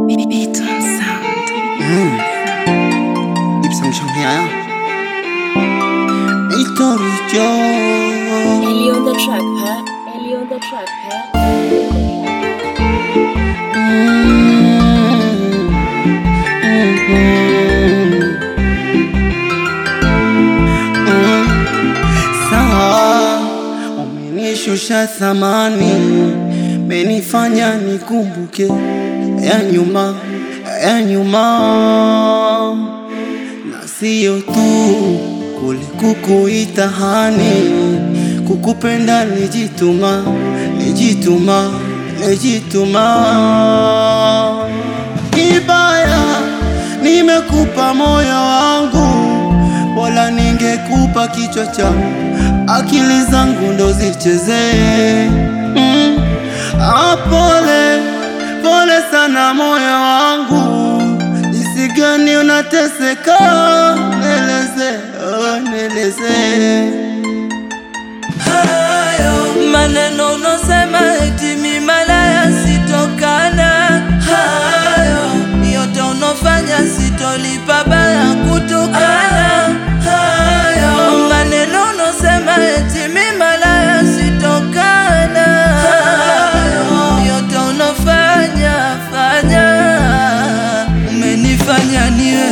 Beaton Sound. 입상 청해야 이토리죠 Ellie on the track, huh? Ellie on the track, huh? sawa umenishusha thamani menifanya nikumbuke ya nyuma ya nyuma na siyo tu kule kukuita hani kukupenda nijituma nijituma nijituma kibaya nimekupa moyo wangu Bora ningekupa kichwa changu, akili zangu ndo zichezee. Mm. Ah, pole pole sana moyo wangu, jinsi gani unateseka, neleze oh, neleze hayo maneno unosema eti mi malaya sitokana hayo yote unofanya sitolipa baya kutokana hayo maneno unosema eti mi malaya sitokana hayo yote unofanya fanya umenifanya niwe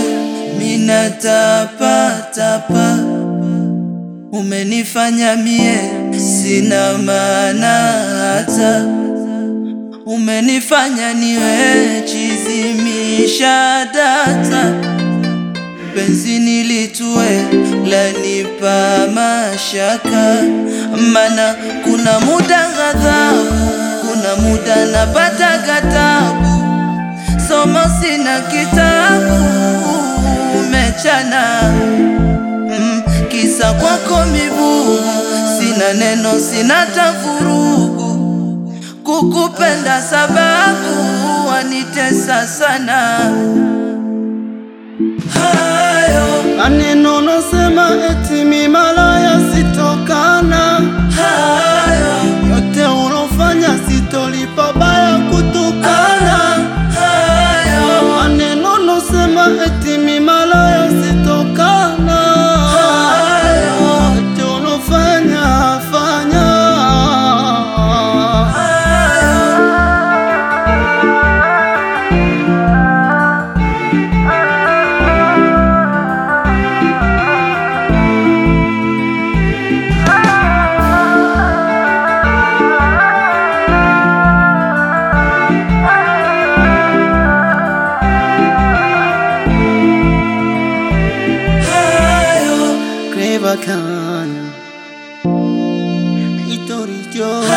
minatapatapa umenifanya mie sina maana hata umenifanya niwe chizimisha data penzi nilitue lanipa mashaka mana kuna muda ghadhabu kuna muda napata gatabu somo sina kitabu umechana mm, kisa kwako mibugu sina neno sina tafurugu kukupenda sababu wanitesa sana hayo maneno nosema eti mi malaya sitokana, hayo yote unofanya sitolipa baya kutukana. hayo maneno nosema eti mi malaya sitokana yote unofanya fanya hayo Clever can Itorijo